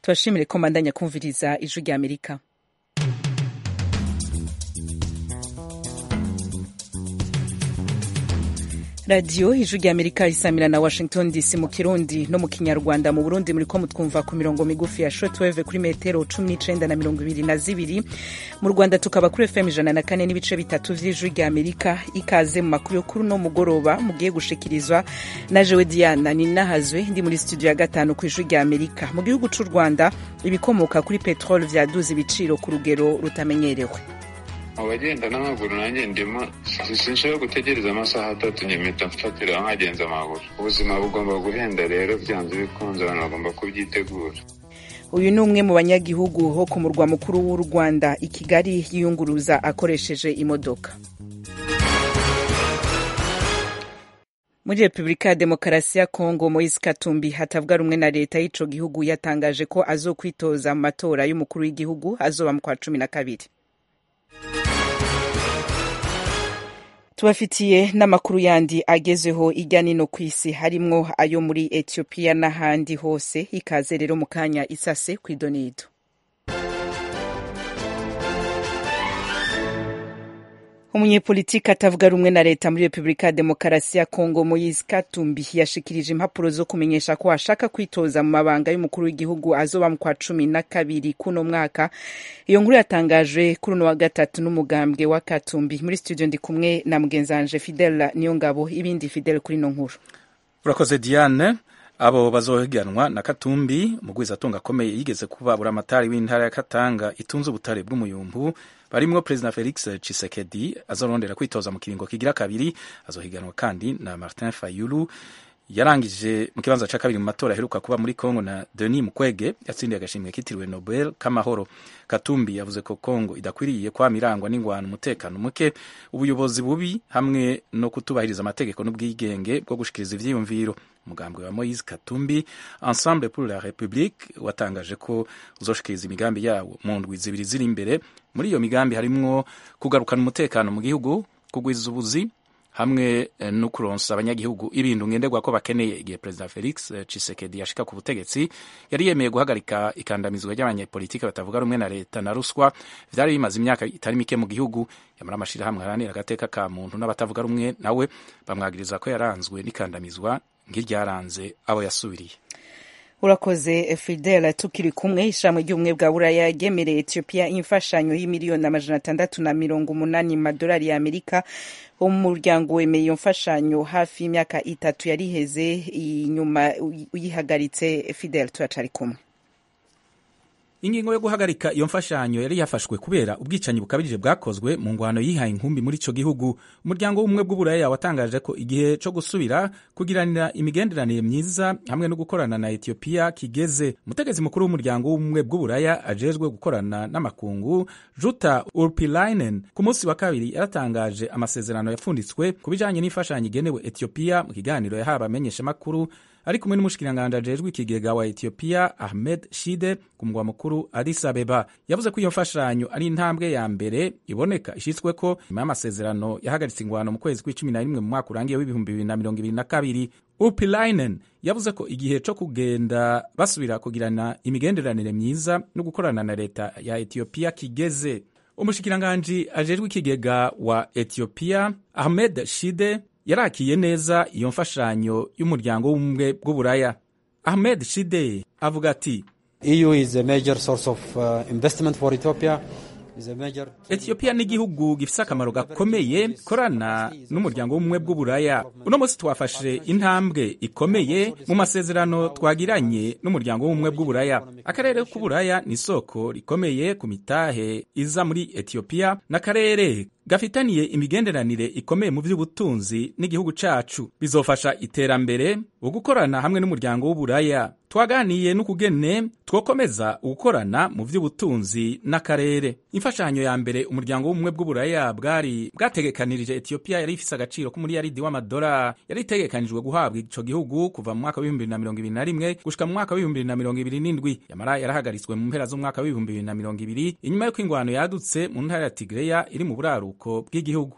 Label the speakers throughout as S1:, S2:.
S1: tubashimire ko mbandanya kumviriza ijwi rya amerika radiyo ijwi rya amerika risamira na washington dc mu kirundi no mu kinyarwanda mu burundi muriko mutwumva ku mirongo migufi ya shortwave kuri metero cumi n'icenda na mirongo ibiri na zibiri mu rwanda tukaba kuri fm ijana na kane n'ibice bitatu vy'ijwi rya amerika ikaze mu makuru yo kuri uno mugoroba mugiye gushikirizwa na jewe diana ninahazwe ndi muri studio ya gatanu ku ijwi rya amerika mu gihugu c'u rwanda ibikomoka kuri petrole vyaduze ibiciro ku rugero rutamenyerewe
S2: abagenda n'amaguru nanjye ndimo sinshobora gutegereza amasaha atatu nyamita mfatira nkagenza amaguru ubuzima bugomba guhenda rero byanze bikunze abantu bagomba kubyitegura
S1: uyu ni umwe mu banyagihugu ho ku murwa mukuru w'u rwanda i kigali yiyunguruza akoresheje imodoka muri repubulika ya demokarasi ya kongo moise katumbi hatavuga rumwe na leta y'ico gihugu yatangaje ko azokwitoza mu matora y'umukuru w'igihugu azoba mu kwa cumi na kabiri tubafitiye n'amakuru yandi agezeho ijya nino ku isi harimwo ayo muri etiyopiya n'ahandi hose ikaze rero mu kanya isase ku idonido umunyepolitiki atavuga rumwe na leta muri repubulika ya demokarasi ya kongo moise katumbi yashikirije impapuro zo kumenyesha ko ashaka kwitoza mu mabanga y'umukuru w'igihugu azoba mu kwa cumi na kabiri kuno mwaka iyo nkuru yatangajwe kuri uno wa gatatu n'umugambwe wa katumbi muri studio ndi kumwe na mugenzanje fidel niyongabo ibindi fidel kuri ino nkuru
S3: urakoze diane abo bazohiganwa na katumbi mugwizatunga akomeye yigeze kuba buramatari w'intara ya katanga itunze ubutare bw'umuyumbu barimwo perezida felix chisekedi azorondera kwitoza mu kiringo kigira kabiri azohiganwa kandi na martin fayulu yarangije mu kibanza ca kabiri mu matora aheruka kuba muri congo na denis mukwege yatsindiye agashimwe kitiriwe nobel k'amahoro katumbi yavuze ko congo idakwiriye kwama irangwa n'ingwano umutekano muke ubuyobozi bubi hamwe no kutubahiriza amategeko n'ubwigenge bwo gushikiriza ivyiyumviro umugambwe wa moise katumbi ensemble pour la république watangaje ko uzoshikiriza imigambi yawo mu ndwi zibiri ziri imbere muri iyo migambi harimwo kugarukana umutekano mu gihugu kugwiza ubuzi hamwe no kuronsa abanyagihugu ibintu ngenderwa ko bakeneye igihe perezida felix chisekedi yashika ku butegetsi yari yemeye guhagarika ikandamizwa ry'abanyepolitiki batavuga rumwe na leta na ruswa vyari bimaze imyaka itari mike mu gihugu yamara amashirahamwe aharanira agateka ka muntu n'abatavuga rumwe nawe bamwagiriza ko yaranzwe n'ikandamizwa nk'iryaranze abo yasubiriye
S1: urakoze fidel tukiri kumwe ishami ry'ubumwe bwa buraya ryemereye etiyopiya imfashanyo y'imiliyoni amajana atandatu na mirongo umunani madolari ya amerika wo mu muryango wemeye iyo mfashanyo hafi y'imyaka itatu yari iheze inyuma uyihagaritse fidel turacari kumwe
S3: ingingo yo guhagarika iyo mfashanyo yari yafashwe kubera ubwicanyi bukabije bwakozwe mu ngwano yihaye inkumbi muri ico gihugu umuryango w'ubumwe bw'uburaya watangaje ko igihe co gusubira kugiranira imigenderanire myiza hamwe no gukorana na etiyopiya kigeze umutegetsi mukuru w'umuryango w'ubumwe bw'uburaya ajejwe gukorana n'amakungu juta urpilainen ku munsi wa kabiri yaratangaje amasezerano yapfunditswe ku bijanye n'imfashanyo igenewe etiyopiya mu kiganiro yahawe abamenyeshamakuru ari kumwe n'umushikiranganji ajejwe ikigega wa etiyopiya ahmed shide ku mugwa mukuru addis abeba yavuze ko iyo mfashanyo ari intambwe ya mbere iboneka ishitsweko nyuma y'amasezerano yahagaritse ingwano mu kwezi kw'icumi na rimwe mu mwaka urangiye w'ibihumbi bibiri na mirongo ibiri na kabiri upilainen yavuze ko igihe co kugenda basubira kugirana imigenderanire myiza no gukorana na leta ya etiyopiya kigeze umushikiranganji ajejwe ikigega wa etiyopiya ahmed shide yarakiye neza iyo mfashanyo y'umuryango w'ubumwe bw'uburaya ahmed shide avuga ati
S4: EU is a major source of uh, investment for Ethiopia
S3: etiyopiya ni igihugu gifise akamaro gakomeye korana n'umuryango w'ubumwe bw'uburaya uno munsi twafashe intambwe ikomeye mu masezerano twagiranye n'umuryango w'ubumwe bw'uburaya akarere k'uburaya ni isoko rikomeye ku mitahe iza muri etiyopiya n'akarere gafitaniye imigenderanire ikomeye mu by'ubutunzi n'igihugu cacu bizofasha iterambere ugukorana hamwe n'umuryango w'uburaya twaganiye n'ukugene twokomeza ugukorana mu by'ubutunzi n'akarere imfashanyo ya mbere umuryango w'ubumwe bw'uburaya bwari bwategekanirije etiyopiya yari ifise agaciro k'umuriyaridi w'amadora yari itegekanijwe guhabwa ico gihugu kuva mu mwaka w'ibihumbi bibiri na mirongo ibiri na rimwe gushika mu mwaka w'ibihumbi bibiri na mirongo ibiri n'indwi yamara yarahagaritswe mu mpera z'umwaka w'ibihumbi bibiri na mirongo ibiri inyuma y'uko ingwano yadutse mu ntara ya tigreya iri mu buraruko bw'igihugu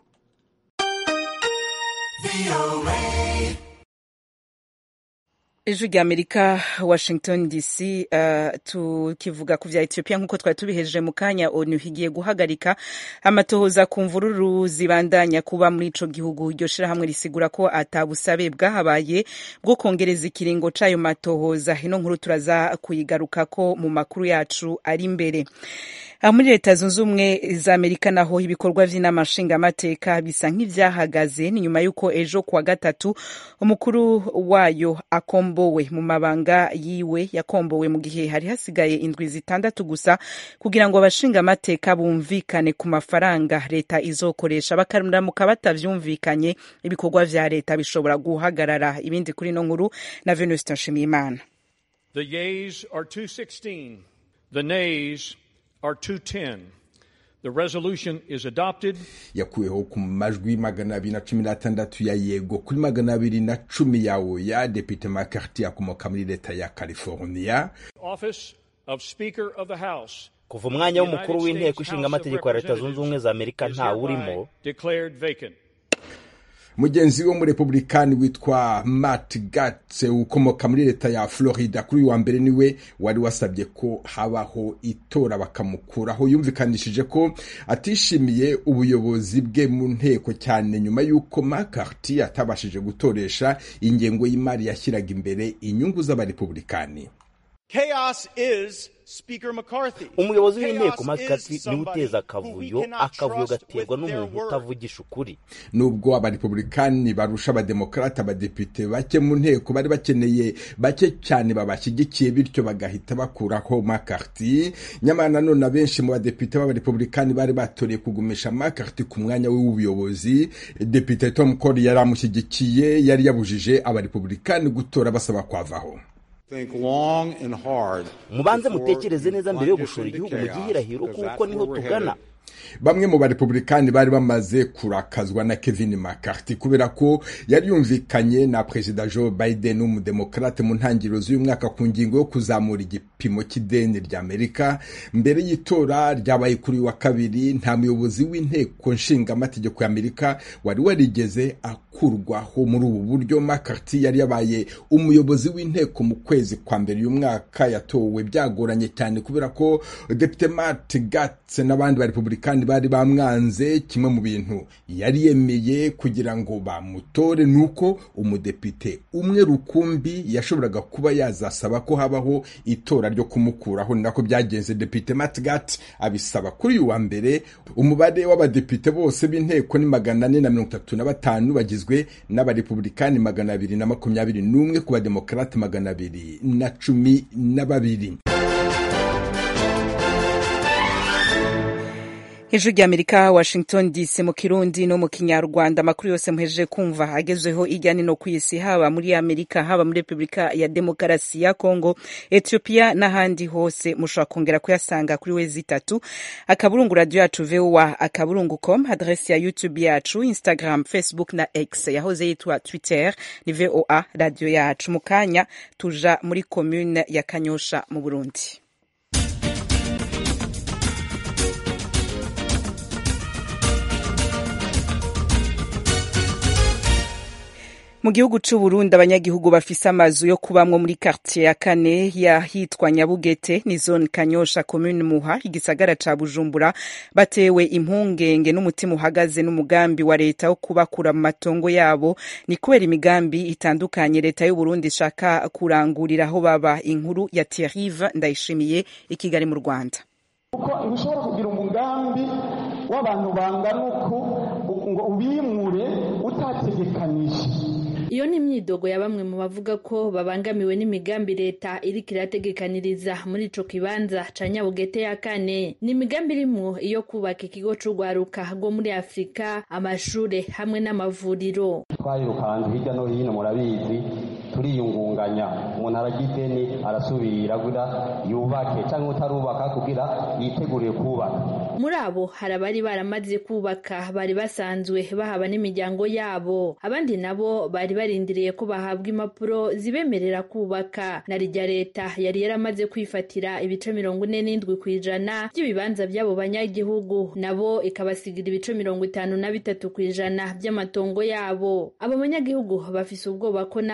S1: ijwi rya amerika washington dc uh, tukivuga ku vya ethiopia nk'uko twari tubihejeje mu kanya onu higiye guhagarika amatohoza ku mvururu zibandanya kuba muri ico gihugu iryo shirahamwe risigura ko atabusabe bwahabaye bwo kongereza ikiringo c'ayo matohoza ino nkuru turaza kuyigarukako mu makuru yacu ari imbere aha muri leta zunze ubumwe za amerika naho ibikorwa vy'inama nshingamateka bisa nk'ivyahagaze ni nyuma y'uko ejo kuwa gatatu umukuru wayo akombowe mu mabanga yiwe yakombowe mu gihe hari hasigaye indwi zitandatu gusa kugira ngo abashingamateka bumvikane ku mafaranga leta izokoresha bakaramuka batavyumvikanye ibikorwa vya leta bishobora guhagarara ibindi kuri ino nkuru na venuste nshimiyimana
S5: The yeas are 216. The nays are 210. The resolution is adopted.
S6: yakuweho ku majwi magana abiri na cumi n'atandatu ya yego kuri magana abiri na cumi ya oya depite makarti akomoka muri leta ya california
S5: Office of Speaker of the House.
S7: kuva umwanya w'umukuru w'inteko ishinga amategeko ya leta zunze ubumwe za amerika ntawurimo
S5: Declared vacant.
S6: mugenzi wo mu republikani witwa matt gatz ukomoka muri leta ya florida kuri uyu wa mbere niwe wari wasabye ko habaho itora bakamukuraho yumvikanishije ko atishimiye ubuyobozi bwe mu nteko cyane nyuma y'uko makarti atabashije gutoresha ingengo y'imari yashyiraga imbere inyungu z'abarepublikani
S8: Chaos is Speaker McCarthy.
S7: umuyobozi w'inteko
S8: Chaos
S7: makati
S8: is
S7: niwe
S8: somebody
S7: uteza
S8: who
S7: akavuyo
S8: we cannot
S7: akavuyo
S8: trust
S7: gaterwa
S8: with their
S7: n'umuntu
S8: word.
S7: utavugisha ukuri
S6: nubwo abarepublikani barusha abademokrate abadepite bake mu nteko bari bakeneye bake cyane babashyigikiye bityo bagahita bakuraho makarti nyamara nanone abenshi mu badepite b'abarepublikani bari batoreye kugumisha makarti ku mwanya we w'ubuyobozi depite tom cole yari amushyigikiye yari yabujije abarepublikani gutora basaba kwavaho
S9: Think long and hard
S7: mubanze
S9: before
S7: mutekereze
S9: you
S7: neza mbere yo
S9: plunge
S7: gushora
S9: into
S7: igihugu mu
S9: chaos,
S7: gihirahiro
S9: because
S7: kuko
S9: that's
S7: niho
S9: where we're
S7: tugana
S9: headed.
S6: bamwe mu barepublikani bari bamaze kurakazwa na kevin mccarthy kubera ko yari yumvikanye na perezida joe biden w'umudemokrate mu ntangiriro z'uyu mwaka ku ngingo yo kuzamura igipimo cy'ideni rya amerika mbere y'itora ryabaye kuri uyu wa kabiri nta muyobozi w'inteko nshingamategeko ya amerika wari warigeze akurwaho muri ubu buryo mccarthy yari yabaye umuyobozi w'inteko mu kwezi kwa mbere uyu mwaka yatowe byagoranye cyane kubera ko depite matt gatz n'abandi barepublikani bari bamwanze kimwe mu bintu yari yemeye kugira ngo bamutore ni uko umudepite umwe rukumbi yashoboraga kuba yazasaba ko habaho itora ryo kumukuraho ni nako byagenze depite matt gatz abisaba kuri uyu wa mbere umubare w'abadepite bose b'inteko ni magana ane na mirongo itatu na batanu bagizwe n'abarepublikani magana abiri na makumyabiri n'umwe ku bademokarate magana abiri na cumi na babiri
S1: ijwi rya amerika washington dc mu kirundi no mu kinyarwanda amakuru yose muhejeje kumva agezweho ijya no ku isi haba muri amerika haba muri repubulika ya demokarasi ya kongo ethiopia n'ahandi hose mushobora kongera kuyasanga kuri wezi itatu akaburungu radiyo yacu voa akaburungu com adresi ya youtube yacu instagram facebook na x yahoze yitwa twitter ni voa radiyo yacu mu kanya tuja muri komune ya kanyosha mu burundi mu gihugu c'u Burundi abanyagihugu bafise amazu yo kubamwo muri quartier ya kane yahitwa Nyabugete ni zone Kanyosha commune Muha igisagara ca Bujumbura batewe impungenge n'umutima uhagaze n'umugambi wa leta wo kubakura mu matongo yabo ni kubera imigambi itandukanye leta y'u Burundi ishaka kurangurira aho baba inkuru ya Thierry Ndayishimiye i Kigali mu Rwanda
S10: kuko ntushobora kugira umugambi w'abantu bangana uku ngo ubimure utategekanije
S11: iyo ni imyidogo ya bamwe mu bavuga ko babangamiwe n'imigambi leta iriko irategekaniriza muri ico kibanza ca nyabugete ya kane ni imigambi irimwo iyo kubaka ikigo c'urwaruka rwo muri afurika amashure hamwe n'amavuriro
S12: twayirukanze hirya no hino murabizi turiyungunganya umuntu aragira ideni arasubira kugira yubake cyangwa utarubaka kugira yiteguriye kubaka
S11: muri abo hari abari baramaze kubaka bari basanzwe bahaba n'imiryango yabo abandi nabo bari barindiriye ko bahabwa impapuro zibemerera kubaka na rya leta yari yaramaze kwifatira ibice mirongo ine n'indwi ku ijana by'ibibanza by'abo banyagihugu nabo ikabasigira ibice mirongo itanu na bitatu ku ijana by'amatongo yabo abo banyagihugu bafise ubwoba ko nako bari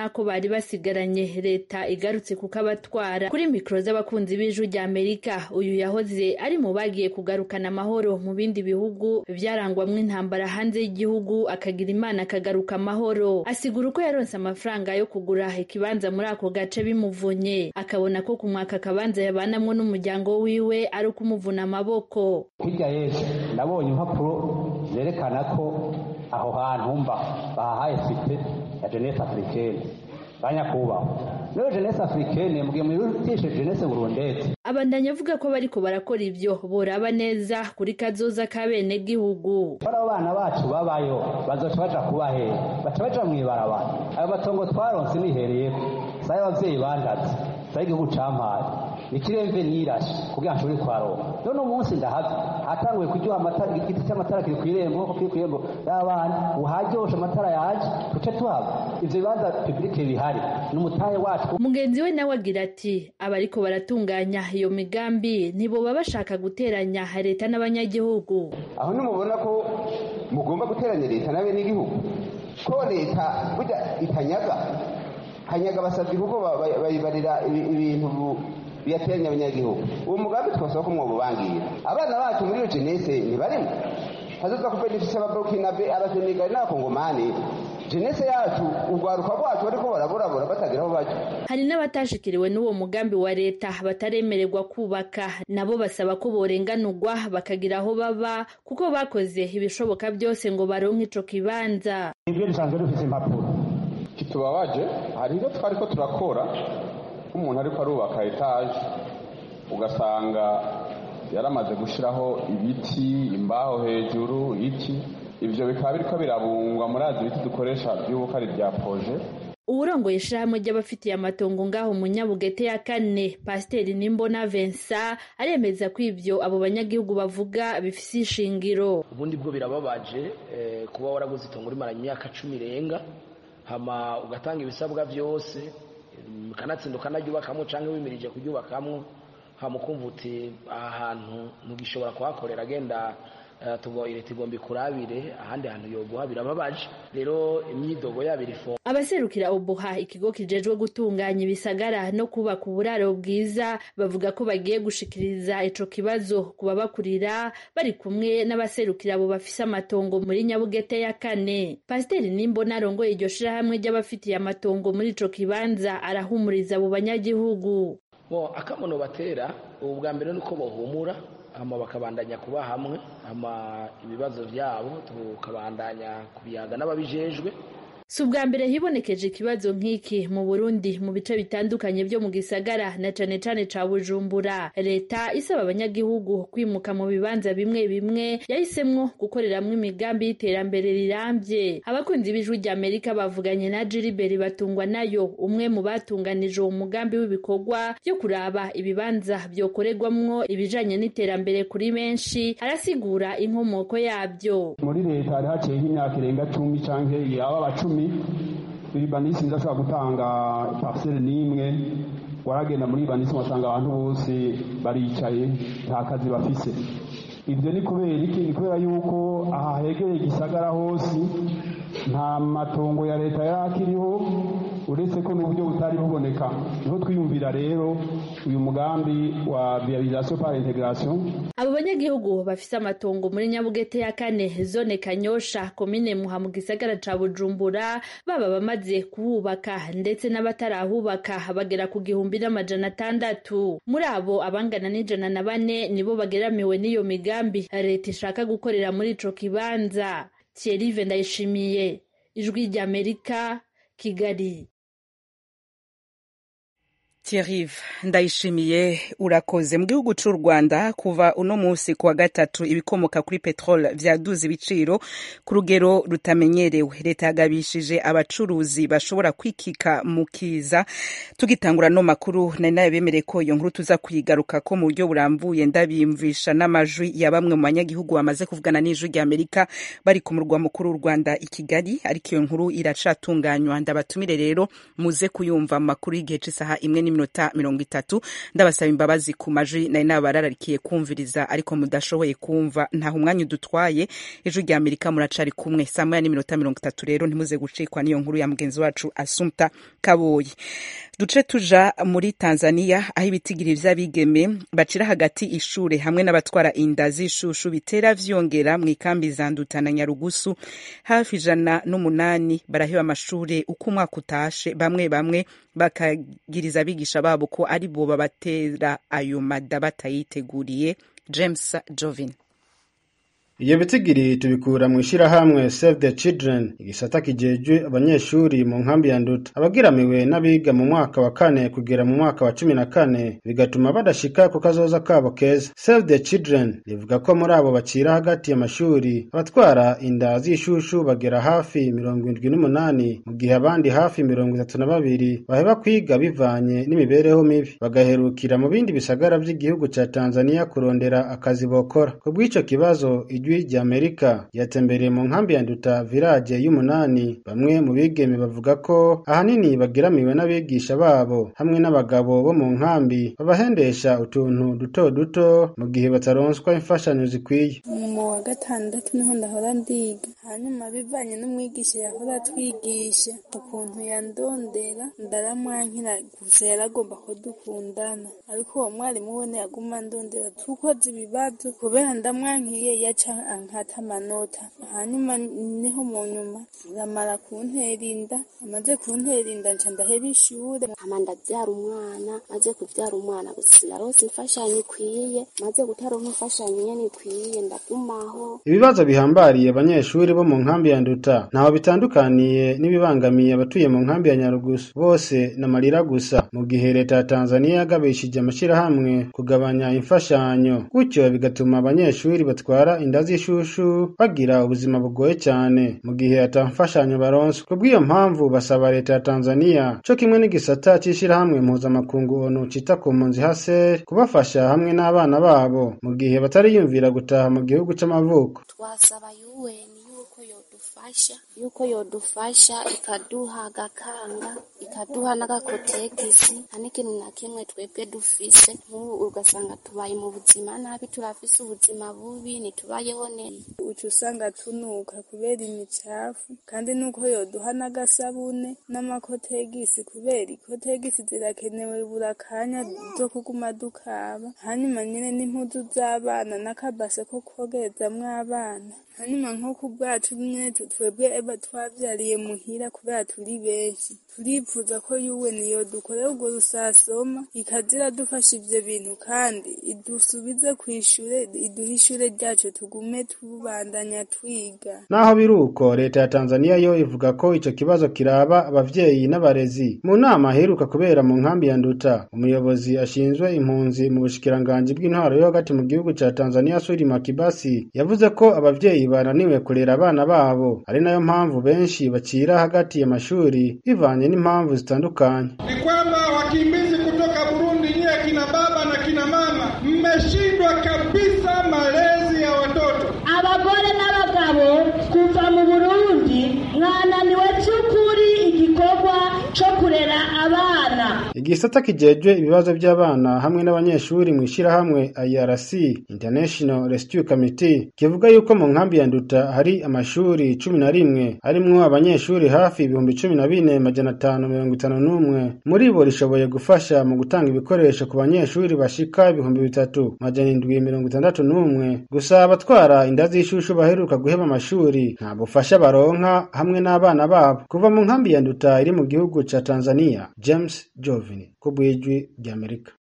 S11: basigaranye leta igarutse kuko abatwara kuri mikoro z'abakunzi b'ijwi rya amerika uyu yahoze ari mu bagiye kugarukana amahoro mu bindi bihugu byarangwamwo intambara hanze y'igihugu akagira imana akagaruka amahoro asigura uko yaronse amafaranga yo kugura ikibanza muri ako gace bimuvunye akabona ko kumwaka akabanza yabanamwo n'umuryango wiwe ari ukumuvuna amaboko
S12: hirya y'ejo nabonye impapuro zerekana ko aho hantu mba bahahaye site ya jeunesse africaine banyakubahwa rero jeunesse africaine mugihe muyirutishe jeunesse burundete
S11: abandanya avuga ko bariko barakora ivyo boraba neza kuri kazoza k'abene gihugu
S12: bano bana bacu babayo bazoca baja kubahe baca baja mw'ibarabara ayo matongo twaronse nihereyeko sayo abavyeyi bandaze sayo igihugu campaye nikiremve nirashe kugira nshobore kwaronka none umunsi ndahavi hatanguye kuryoha amatara igiti cy'amatara kiri kw'irembo nko kiri kw'irembo y'abana uharyoshe amatara yaje tuce tuhava ivyo bibanza publike bihari n'umutahe wacu
S11: mugenzi we nawe agira ati abariko baratunganya iyo migambi ntiboba bashaka guteranya leta n'abanyagihugu
S13: aho nimubona ko mugomba guteranya leta n'abenegihugu ko leta burya itanyaga hanyaga basabye kuko bayibarira ibintu biyateranya abanyagihugu uwo mugambi twasaba ko mwobubangira abana bacu muri iyo jenese ntibarimo hazoza kubenefisa ababurukinabe abasenegali n'abakongomani jenese yacu urwaruka rwacu bariko baraburabura batagira aho baja
S11: hari n'abatashikiriwe n'uwo mugambi wa leta bataremererwa kubaka nabo basaba ko borenganurwa bakagira aho baba kuko bakoze ibishoboka byose ngo baronke ico kibanza
S12: ibyo dusanzwe dufise impapuro
S14: kitubabaje hari ibyo twariko turakora nk'umuntu ariko arubaka etaje ugasanga yaramaze gushyiraho ibiti imbaho hejuru iki ibyo bikaba biriko birabungwa muri azi ibiti dukoresha by'ubuko ari bya proje
S11: uwurongoye ishirahamwe ry'abafitiye amatongo ngaho mu nyabugete ya kane pasiteri nimbona vensa aremeza ko ivyo abo banyagihugu bavuga bifise ishingiro
S15: ubundi bwo birababaje kuba waraguze itongo rimara imyaka cumi irenga hama ugatanga ibisabwa byose ukanatsinda ukanaryubakamwo cyangwa wimirije kuryubakamwo hama ukumva uti aha hantu ntugishobora kuhakorera agenda tugo leta igomba ikurabire ahandi hantu yoguha birababaje rero imyidogo yabo irifo
S11: abaserukira ubuha ikigo kijejwe gutunganya ibisagara no kubaka uburaro bwiza bavuga ko bagiye gushikiriza ico kibazo ku babakurira bari kumwe n'abaserukira abo bafise amatongo muri nyabugete ya kane pasiteri nimbona arongoye iryo shirahamwe ry'abafitiye amatongo muri ico kibanza arahumuriza abo banyagihugu
S15: bo akamono batera ubu bwa mbere nuko bohumura hama bakabandanya kuba hamwe hama ibibazo byabo tukabandanya kubiyaga n'ababijejwe
S11: si ubwa mbere hibonekeje ikibazo nk'iki mu burundi mu bice bitandukanye byo mu gisagara na cane cane ca bujumbura leta isaba abanyagihugu kwimuka mu bibanza bimwe bimwe yahisemwo gukoreramwo imigambi y'iterambere rirambye abakunzi b'ijwi rya amerika bavuganye na jiriberi batungwa nayo umwe mu batunganije uwo mugambi w'ibikorwa byo kuraba ibibanza vyokorerwamwo ibijanye n'iterambere kuri benshi arasigura inkomoko yabyo
S16: muri leta hari haciyeho imyaka irenga cumi canke yaba bacumi iribanisi ndashobora gutanga parcelle n'imwe waragenda muri ibanisi wasanga abantu bose baricaye nta kazi bafise ibyo ni kubera iki ni kubera yuko aha hegereye igisagara hose nta matongo ya leta yari akiriho uretse ko n'uburyo butari buboneka niho twiyumvira rero uyu mugambi wa viabilisation par integration
S11: abo banyagihugu bafise amatongo muri nyabugete ya kane zone kanyosha komine muha mu gisagara ca bujumbura baba bamaze kuhubaka ndetse n'abatarahubaka bagera ku gihumbi n'amajana atandatu muri abo abangana n'ijana na bane nibo bageramiwe n'iyo migambi leta ishaka gukorera muri ico kibanza thierry ndayishimiye ijwi ry'amerika kigali
S1: Thierry ndayishimiye urakoze mu gihugu cy'u Rwanda kuva uno munsi kuwa gatatu ibikomoka kuri petrol vyaduze ibiciro ku rugero rutamenyerewe leta yagabishije abacuruzi bashobora kwikika mu kiza tugitangura no makuru nari nayo bemereye ko iyo nkuru tuza kuyigaruka ko mu buryo burambuye ndabiyumvisha n'amajwi ya bamwe mu banyagihugu bamaze kuvugana n'ijwi rya Amerika bari ku murwa mukuru w'u Rwanda i Kigali ariko iyo nkuru iracatunganywa ndabatumire rero muze kuyumva mu makuru y'igihe cy'isaha imwe n'iminota mirongo itatu ndabasaba imbabazi ku majwi nari nabarararikiye kumviriza ariko mudashoboye kumva ntaho umwanya udutwaye ijwi rya amerika muracari kumwe saa moya n'iminota mirongo itatu rero ntimuze gucikwa n'iyo nkuru ya mugenzi wacu asumta kaboyi duce tuja muri tanzania aho ibitigiri vy'abigeme bacira hagati ishure hamwe n'abatwara inda z'ishushu bitera vyongera mu ikambi za nduta na nyarugusu hafi ijana n'umunani baraheba amashure uko umwaka utashe bamwe bamwe bakagiriza abigisha babo ko ari bo babatera ayo mada batayiteguriye james jovin
S17: iyo bitigiri tubikura mu ishyirahamwe save the children igisata kijejwe abanyeshuri mu nkambi ya nduta abagiramiwe n'abiga mu mwaka wa kane kugera mu mwaka wa cumi na kane bigatuma badashika ku kazoza kabo keza save the children rivuga ko muri abo bacira hagati y'amashuri abatwara inda z'ishushu bagera hafi mirongo indwi n'umunani mu gihe abandi hafi mirongo itatu na babiri baheba kwiga bivanye n'imibereho mibi bagaherukira mu bindi bisagara by'igihugu ca tanzania kurondera akazi bokora ku bw'ico kibazo ijwi rya amerika ryatembereye mu nkambi ya nduta village y'umunani bamwe mu bigeme bavuga ko ahanini bagiramiwe n'abigisha babo hamwe n'abagabo bo mu nkambi babahendesha utuntu duto duto mu gihe bataronswa imfashanyo zikwiye
S18: mu wa gatandatu niho ndahora ndiga hanyuma bivanye n'umwigisha yahora atwigisha ukuntu yandondera ndaramwankira gusa yaragomba ko dukundana ariko uwo mwarimu we ntiyaguma ndondera tukoze ibibazo kubera ndamwankiye yaca ankata amanota hanyuma niho mu nyuma aramara kuntera inda amaze kuntera inda nca ndaheba ishure
S19: hama ndavyara umwana maze kuvyara umwana gusa sinarose imfashanyo ikwiye maze gutaronka imfashanyo nyene ikwiye ndagumaho
S17: ibibazo bihambariye abanyeshuri bo mu nkambi ya nduta ntaho bitandukaniye n'ibibangamiye abatuye mu nkambi ya nyarugusu bose n'amarira gusa mu gihe leta ya tanzaniya yagabishije amashyirahamwe kugabanya imfashanyo gutyo bigatuma abanyeshuri batwara inda z'ishushu bagira ubuzima bugoye cyane mu gihe ata mfashanyo baronswa ku bw'iyo mpamvu basaba leta ya tanzaniya co kimwe n'igisata c'ishirahamwe mpuzamakungu onu cita ku mpunzi haser kubafasha hamwe n'abana babo mu gihe batariyumvira gutaha mu gihugu c'amavuko
S19: twasaba UN yuko yodufasha yuko yodufasha ikaduha agakanga ikaduha n'agakotegisi nta n'ikintu na kimwe twebwe dufise nk'ubu ugasanga tubaye mu buzima nabi turafise ubuzima bubi ntitubayeho neza
S18: uca usanga tunuka kubera imicafu kandi nuko yoduha n'agasabune n'amakotegisi kubera ikotegisi zirakenewe buri akanya zo kuguma dukaba hanyuma nyine n'impuzu z'abana n'akabase ko kogerezamwo abana hanyuma nko ku bwacu nyine twebwe eba twavyariye muhira kubera turi benshi turifuza ko yuwe niyo dukorera urwo rusasoma ikaza iradufasha ivyo bintu kandi idusubize kw'ishure iduhe ishure ryacu tugume tubandanya twiga
S17: naho biri uko leta ya tanzaniya yo ivuga ko ico kibazo kiraba abavyeyi n'abarezi mu nama aheruka kubera mu nkambi ya nduta umuyobozi ashinzwe impunzi mu bushikiranganji bw'intwaro yo hagati mu gihugu ca tanzaniya suri makibasi yavuze ko abavyeyi bananiwe kurera abana babo ari nayo mpamvu benshi bacira hagati y'amashuri bivanye n'impamvu zitandukanye
S20: ni kwamba wakimbizi kutoka Burundi, nyie kina baba na kina mama, mmeshindwa kabisa malezi ya watoto.
S21: abagore n'abagabo kuva mu burundi mwananiwe by'ukuri igikorwa cyo kurera abana
S17: igisata kijejwe ibibazo by'abana hamwe n'abanyeshuri mu ishirahamwe IRC International Rescue Committee kivuga yuko mu nkambi ya Nduta hari amashuri cumi na rimwe harimwo abanyeshuri hafi ibihumbi cumi na bine majana atanu mirongo itanu n'umwe muri bo rishoboye gufasha mu gutanga ibikoresho ku banyeshuri bashika ibihumbi bitatu majana indwi mirongo itandatu n'umwe gusa abatwara inda z'ishushu baheruka guheba amashuri nta bufasha baronka hamwe n'abana babo kuva mu nkambi ya Nduta iri mu gihugu ca Tanzania James Jovini ku bw'ijwi ry'Amerika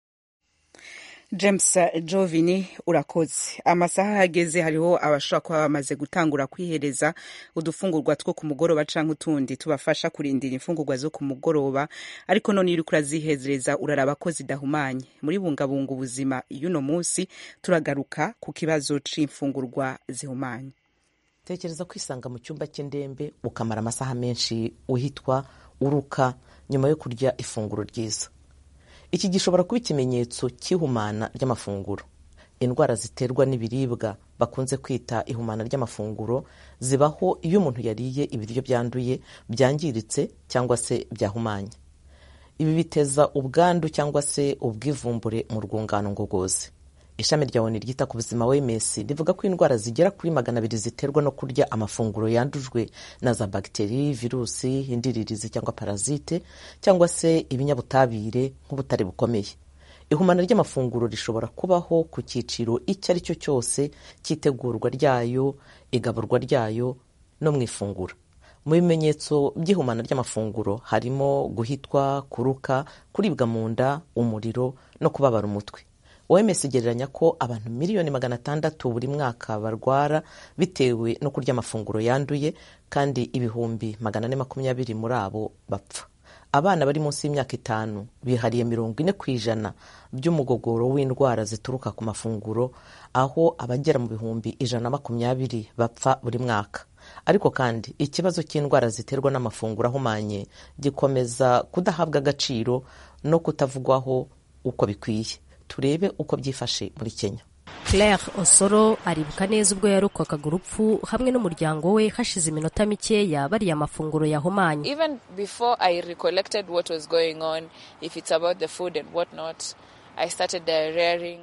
S1: james jovini urakoze amasaha ahageze hariho abashobora kuba bamaze gutangura kwihereza udufungurwa two ku mugoroba canke utundi tubafasha kurindira imfungurwa zo ku mugoroba ariko none iyo uriko urazihezereza uraraba ko zidahumanye muri bungabunga ubuzima y'uno munsi turagaruka ku kibazo c'imfungurwa zihumanye
S22: tekereza kwisanga mu cyumba cy'indembe ukamara amasaha menshi uhitwa uruka nyuma yo kurya ifunguro ryiza iki gishobora kuba ikimenyetso cy'ihumana ry'amafunguro indwara ziterwa n'ibiribwa bakunze kwita ihumana ry'amafunguro zibaho iyo umuntu yariye ibiryo byanduye byangiritse cyangwa se byahumanye ibi biteza ubwandu cyangwa se ubwivumbure mu rwungano ngogozi ishami rya oni ryita ku buzima wms rivuga ko indwara zigera kuri magana abiri ziterwa no kurya amafunguro yandujwe na za bagiteri virusi indiririzi cyangwa parazite cyangwa se ibinyabutabire nk'ubutare bukomeye ihumana ry'amafunguro rishobora kubaho ku cyiciro icyo ari cyo cyose cy'itegurwa ryayo igaburwa ryayo no mu ifunguro mu bimenyetso by'ihumana ry'amafunguro harimo guhitwa kuruka kuribwa mu nda umuriro no kubabara umutwe oms igereranya ko abantu miliyoni magana atandatu buri mwaka barwara bitewe no kurya amafunguro yanduye kandi ibihumbi magana ane makumyabiri muri abo bapfa abana bari munsi y'imyaka itanu bihariye mirongo ine ku ijana by'umugogoro w'indwara zituruka ku mafunguro aho abagera mu bihumbi ijana na makumyabiri bapfa buri mwaka ariko kandi ikibazo cy'indwara ziterwa n'amafunguro ahumanye gikomeza kudahabwa agaciro no kutavugwaho uko bikwiye turebe uko byifashe muri kenya
S2: claire osoro aribuka neza ubwo yarokwaga urupfu hamwe n'umuryango we hashize iminota mikeya bariya amafunguro yahumanye
S4: even before i recollected what was going on if it's about the food and what not i started diarrheaing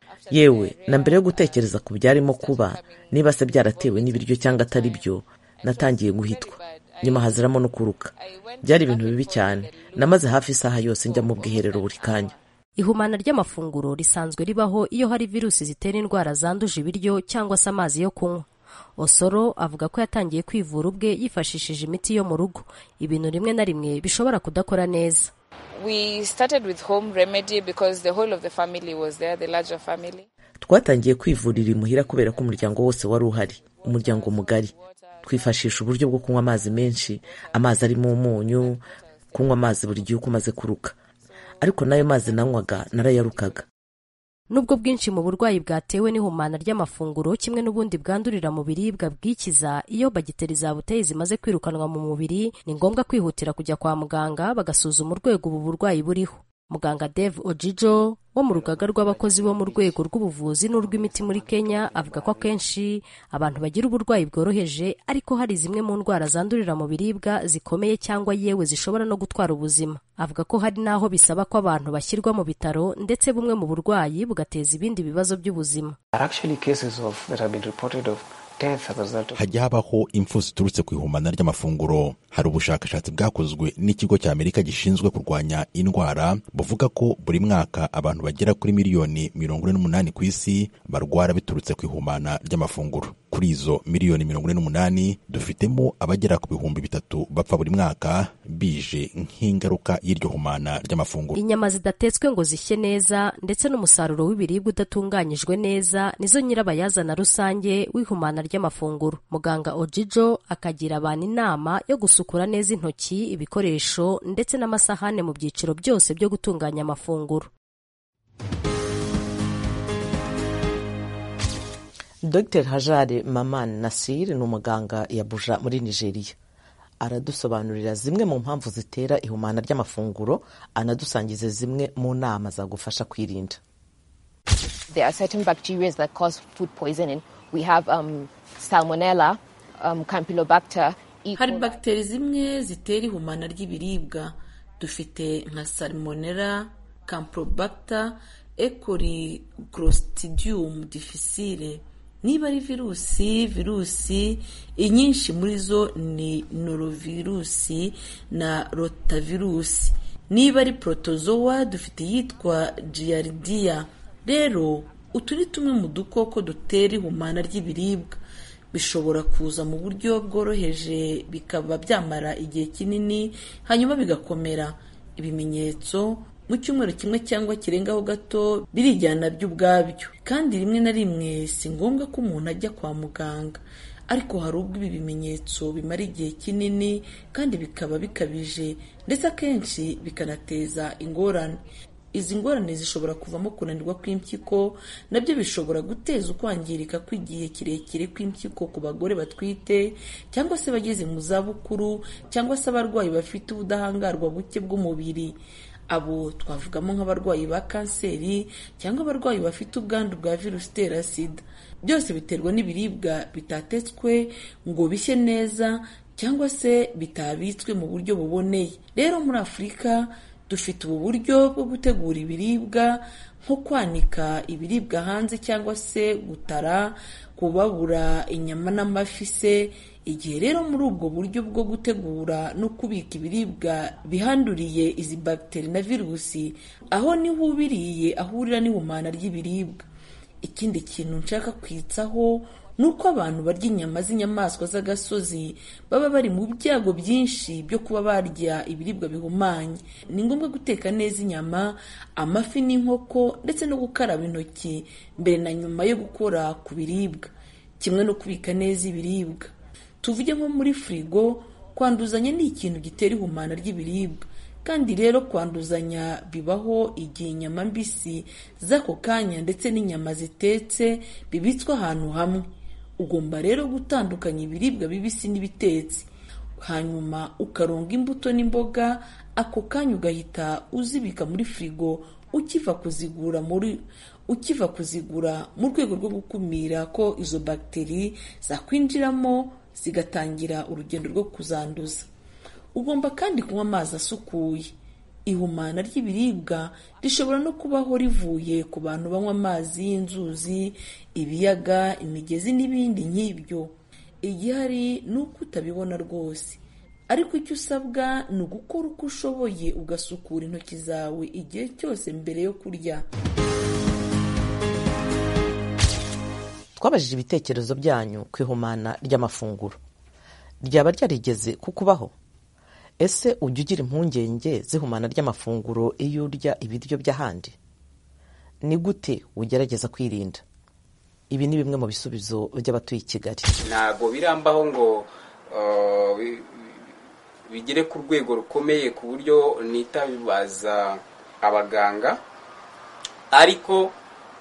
S22: yewe na mbere yo gutekereza ku byarimo kuba niba se byaratewe n'ibiryo cyangwa atari byo natangiye guhitwa nyuma haziramo no kuruka byari ibintu bibi cyane namaze hafi isaha yose njya mu bwiherero buri kanya
S2: ihumana ry'amafunguro risanzwe ribaho iyo hari virusi zitera indwara zanduje ibiryo cyangwa se amazi yo kunywa osoro avuga ko yatangiye kwivura ubwe yifashishije imiti yo mu rugo ibintu rimwe na rimwe bishobora kudakora neza
S4: we started with home remedy because the whole of the family was there the larger family
S22: twatangiye kwivurira imuhira kubera ko umuryango wose wari uhari umuryango mugari twifashisha uburyo bwo kunywa amazi menshi amazi arimo umunyu kunywa amazi buri gihe uko umaze kuruka ariko n'ayo mazi nanywaga narayarukaga
S2: nubwo bwinshi mu burwayi bwatewe n'ihumana ry'amafunguro kimwe n'ubundi bwandurira mu biribwa bwikiza iyo bagiteri zabuteye zimaze kwirukanwa mu mubiri ni ngombwa kwihutira kujya kwa muganga bagasuzuma urwego ubu burwayi buriho muganga dave ojijo wo mu rugaga rw'abakozi bo mu rwego rw'ubuvuzi n'urw'imiti muri kenya avuga ko akenshi abantu bagira uburwayi bworoheje ariko hari zimwe mu ndwara zandurira mu biribwa zikomeye cyangwa yewe zishobora no gutwara ubuzima avuga ko hari n'aho bisaba ko abantu bashyirwa mu bitaro ndetse bumwe mu burwayi bugateza ibindi bibazo by'ubuzima
S23: hajya habaho impfu ziturutse ku ihumana ry'amafunguro hari ubushakashatsi bwakozwe n'ikigo cya amerika gishinzwe kurwanya indwara buvuga ko buri mwaka abantu bagera kuri miliyoni mirongo ine n'umunani ku isi barwara biturutse ku ihumana ry'amafunguro kuri izo miliyoni mirongo ine n'umunani dufitemo abagera ku bihumbi bitatu bapfa buri mwaka bije nk'ingaruka y'iryo humana ry'amafunguro
S2: inyama zidatetswe ngo zishye neza ndetse n'umusaruro w'ibiribwa udatunganyijwe neza nizo nyirabayazana rusange w'ihumana ry'amafunguro muganga ojijo akagira abantu inama yo gusukura neza intoki ibikoresho ndetse n'amasahane mu byiciro byose byo gutunganya amafunguro
S22: dr hajare maman nasir ni umuganga yabuja muri nigeria aradusobanurira zimwe mu mpamvu zitera ihumana ry'amafunguro anadusangiza zimwe mu nama zagufasha kwirinda
S24: There are certain bacteria that cause food poisoning. We have um, salmonella, um, campylobacter.
S25: hari bagiteri zimwe zitera ihumana ry'ibiribwa dufite nka salmonella campylobacter ecoli clostridium difficile niba ari virusi virusi inyinshi muri zo ni norovirusi na rotavirusi niba ari protozoa dufite iyitwa giardia rero utu ni tumwe mu dukoko dutera ihumana ry'ibiribwa bishobora kuza mu buryo bworoheje bikaba byamara igihe kinini hanyuma bigakomera ibimenyetso mu cyumweru kimwe cyangwa kirengaho gato birijyana byo ubwabyo kandi rimwe na rimwe si ngombwa ko umuntu ajya kwa muganga ariko hari ubwo ibi bimenyetso bimara igihe kinini kandi bikaba bikabije ndetse akenshi bikanateza ingorane izi ngorane zishobora kuvamo kunanirwa kw'impyiko nabyo bishobora guteza ukwangirika kw'igihe kirekire kw'impyiko ku bagore batwite cyangwa se abageze mu zabukuru cyangwa se abarwayi bafite ubudahangarwa buke bw'umubiri abo twavugamo nk'abarwayi ba kanseri cyangwa abarwayi bafite ubwandu bwa virusi itera sida byose biterwa n'ibiribwa bitatetswe ngo bishye neza cyangwa se bitabitswe mu buryo buboneye rero muri afurika dufite ubu buryo bwo gutegura ibiribwa nko kwanika ibiribwa hanze cyangwa se gutara kubabura inyama n'amafi se igihe rero muri ubwo buryo bwo gutegura no kubika ibiribwa bihanduriye izi bagiteri na virusi aho niho ubiriye ahurira n'ihumana ry'ibiribwa ikindi kintu nshaka kwitsaho ni uko abantu barya inyama z'inyamaswa z'agasozi baba bari mu byago byinshi byo kuba barya ibiribwa bihumanye ni ngombwa guteka neza inyama amafi n'inkoko ndetse no gukaraba intoki mbere na nyuma yo gukora ku biribwa kimwe no kubika neza ibiribwa tuvuge nko muri firigo kwanduzanya ni ikintu gitera ihumana ry'ibiribwa kandi rero kwanduzanya bibaho igihe inyama mbisi z'ako kanya ndetse n'inyama zitetse bibitswe ahantu hamwe ugomba rero gutandukanya ibiribwa bibisi n'ibitetse hanyuma ukaronga imbuto n'imboga ako kanya ugahita uzibika muri firigo ukiva kuzigura muri ukiva kuzigura mu rwego rwo gukumira ko izo bagiteri zakwinjiramo zigatangira urugendo rwo kuzanduza ugomba kandi kunywa amazi asukuye ihumana ry'ibiribwa rishobora no kubaho rivuye ku bantu banywa amazi y'inzuzi ibiyaga imigezi n'ibindi nk'ibyo igihari ni uko utabibona rwose ariko icyo usabwa ni ugukora uko ushoboye ugasukura intoki zawe igihe cyose mbere yo kurya
S22: twabajije ibitekerezo byanyu ku ihumana ry'amafunguro ryaba ryarigeze kukubaho ese ujya ugira impungenge z'ihumana ry'amafunguro iyo urya ibiryo by'ahandi ni gute ugerageza kwirinda ibi ni bimwe mu bisubizo by'abatuye i kigali
S3: ntabwo birambaho ngo bigere ku rwego rukomeye ku buryo nitabaza abaganga ariko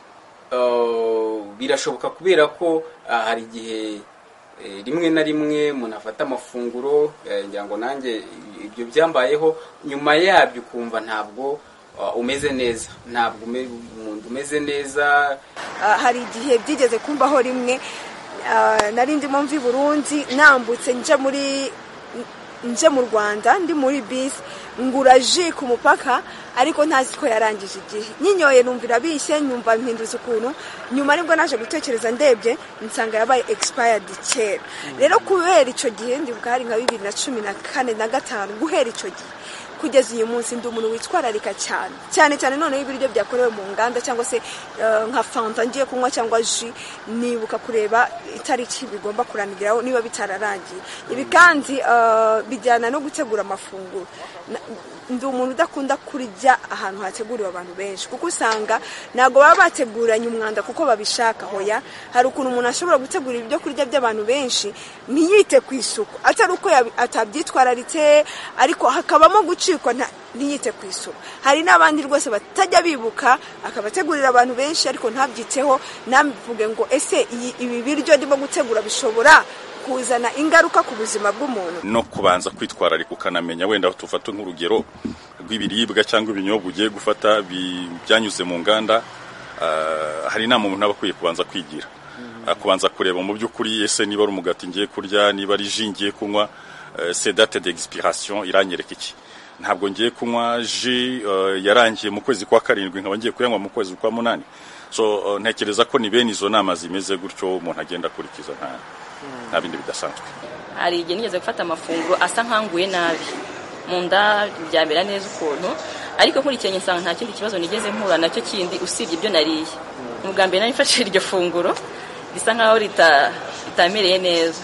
S3: birashoboka kubera ko hari igihe rimwe na rimwe umuntu afata amafunguro ngira ngo nanjye ibyo byambayeho nyuma yabyo ukumva ntabwo umeze neza ntabwo umuntu umeze neza
S5: hari igihe byigeze kumbaho rimwe nari ndimo mvi burundi nambutse nje muri nje mu rwanda ndi muri bisi ngura ji ku mupaka ariko ntazi ko yarangije igihe nyinyoye numvira bishye nyumva mpinduza ukuntu nyuma nibwo naje gutekereza ndebye nsanga yabaye expired kera rero kubera icyo gihe ndibuka hari nka bibiri na cumi na kane na gatanu guhera icyo gihe kugeza uyu munsi ndi umuntu witwararika cyane cyane cyane noneho ibiryo byakorewe mu nganda cyangwa se nka fanta ngiye kunywa cyangwa ji nibuka kureba itariki bigomba kuranigiraho niba bitararangiye ibi kandi bijyana no gutegura amafunguro ndi umuntu udakunda kurya ahantu hateguriwe abantu benshi kuko usanga ntabwo baba bateguranye umwanda kuko babishaka hoya hari ukuntu umuntu ashobora gutegura ibyo kurya by'abantu benshi ntiyite ku isuku atari uko atabyitwararitse ariko hakabamo gucikwa ntiyite ku isuku hari n'abandi rwose batajya bibuka akabategurira abantu benshi ariko ntabyiteho ntabivuge ngo ese ibi biryo ndimo gutegura bishobora kuzana ingaruka ku buzima bw'umuntu
S7: no kubanza kwitwararika ukanamenya wenda tufata nk'urugero rw'ibiribwa cyangwa ibinyobwa ugiye gufata byanyuze mu nganda hari inama umuntu aba akwiye kubanza kwigira kubanza kureba mu by'ukuri ese niba ari umugati ngiye kurya niba ari ji ngiye kunywa se date d'expiration iranyereka iki ntabwo ngiye kunywa ji yarangiye mu kwezi kwa karindwi nkaba ngiye kuyanywa mu kwezi kwa munani so ntekereza ko ni bene izo nama zimeze gutyo umuntu agenda akurikiza nta nta bindi bidasanzwe
S8: hari igihe nigeze gufata amafunguro asa nkanguye nabi mu nda byamera neza ukuntu ariko nkurikiranye nsanga nta kindi kibazo nigeze mpura nacyo kindi usibye ibyo nariye ni ubwa mbere nari mfashe iryo funguro risa nkaho ritamereye neza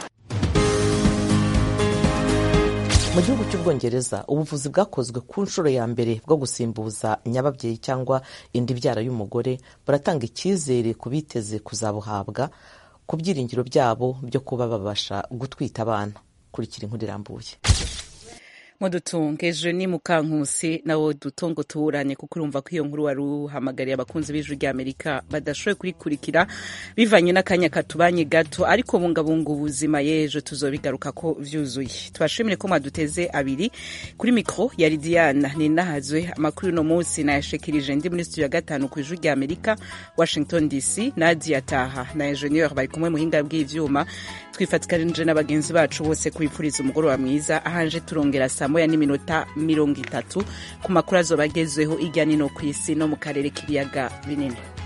S22: mu gihugu cy'ubwongereza ubuvuzi bwakozwe ku nshuro ya mbere bwo gusimbuza nyababyeyi cyangwa indi byara y'umugore buratanga icyizere ku biteze kuzabuhabwa ku byiringiro byabo byo kuba babasha gutwita abana kurikira inkuru irambuye
S1: mudutunge ejo ni mukankusi nawo dutongo tuburanye kuko urumva ko iyo nkuru wari uhamagariye abakunzi b'ijwi ry'amerika badashoboye kurikurikira bivanye n'akanya katubanye gato ariko bungabunga ubuzima y'ejo tuzobigaruka ko vyuzuye tubashimire ko mwaduteze abiri kuri mikro yari diana ninahazwe amakuru uno munsi nayashikirije ndi muri studio ya gatanu ku ijwi ry'amerika washington dc nadia taha na ingenieur bari kumwe muhinga bw'ivyuma twifatikanije na bagenzi bacu bose kubipfuriza umugoroba mwiza ahanje turongera saa saa moya n'iminota mirongo itatu ku makuru azoba agezweho irya nino ku isi no mu karere k'ibiyaga binini